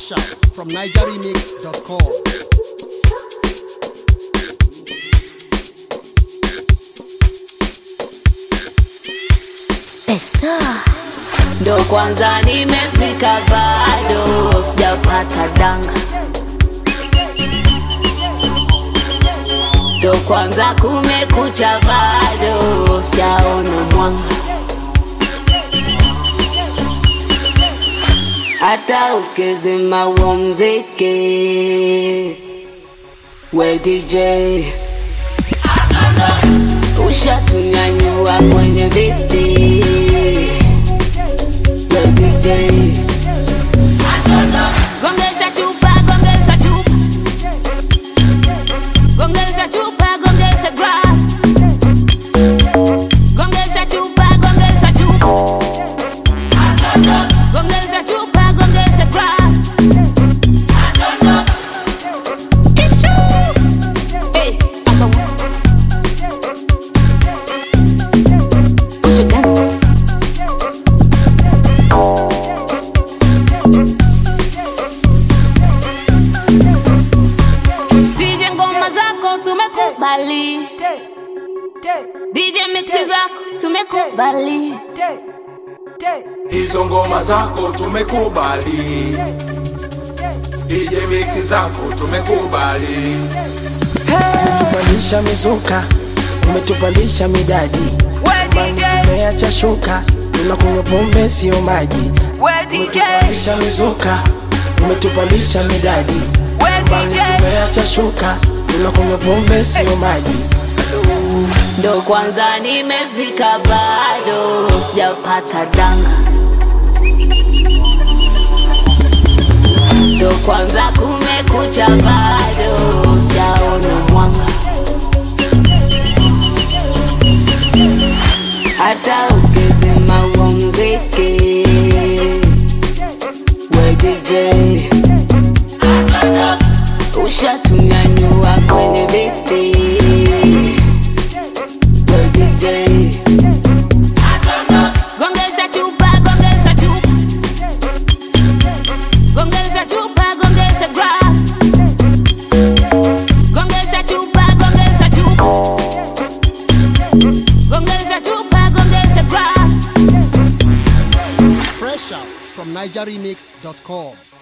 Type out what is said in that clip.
Fresh out from nigeremix.com. Pesa ndo kwanza nimefika, bado sijapata danga, ndo kwanza kumekucha, bado sijaona mwanga, hata ukizima huo mziki we DJ ushatunyanyua kwenye viti we DJ gongesha chupa gongesha chupa gongesha chupa gongesha grass gongesha chupa gongesha chupa gongesha chupa gongesha grass Hey, aka- Push it down. DJ ngoma zako tumekubali, DJ mixi zako tumekubali, hizo ngoma zako tumekubali, DJ mix zako tumekubali, umetupandisha mizuka, umetupandisha midadi, umeacha shuka, tunakunywa pombe sio maji. Umetupandisha mizuka, umetupandisha midadi, umeacha shuka, tunakunywa pombe sio maji. ndo kwanza nimefika, bado sijapata danga, ndo kwanza kumekucha, bado sijaona mwanga, hata ukizima huo mziki we DJ ushatunyanyua kwenye viti we DJ gongesha chupa gongesha chupa gongesha chupa gongesha grass gongesha chupa gongesha chupa gongesha chupa gongesha grass Fresh out from nigeremix.com.